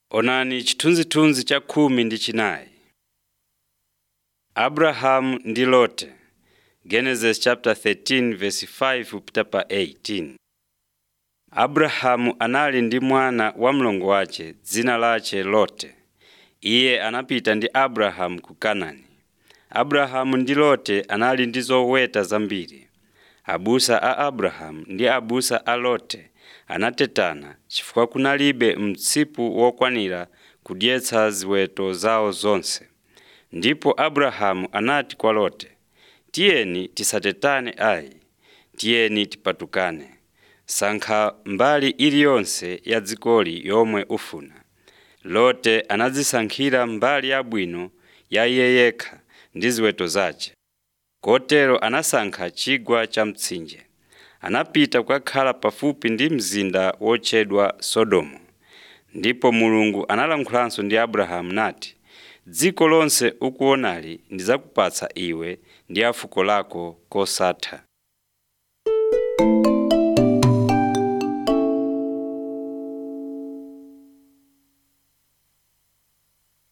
Onani chithunzithunzi cha khumi ndi chinayi. Abrahamu ndi Lote Genesis chapter 13 verse 5 kupita pa 18. Abrahamu anali ndi mwana wa mlongo wace dzina lace Lote. Iye anapita ndi Abrahamu ku Kanaani. Abrahamu ndi Lote anali ndi zoweta zambiri. Abusa a Abrahamu ndi abusa a Lote anatetana chifukwa kunalibe msipu wokwanira kudyetsa ziweto zawo zonse. Ndipo Abrahamu anati kwa Lote, “Tiyeni tisatetane ayi, tiyeni tipatukane. Sankha mbali iliyonse ya dzikoli yomwe ufuna.” Lote anadzisankhira mbali yabwino ya iye yekha ndi ziweto zace. Kotero anasankha chigwa cha mtsinje. Anapita kukakhala pafupi ndi mzinda wotchedwa Sodomu. Ndipo Mulungu analankhulanso ndi Abrahamu nati, “Dziko lonse ukuonali ndidzakupatsa iwe ndi a fuko lako kosatha.”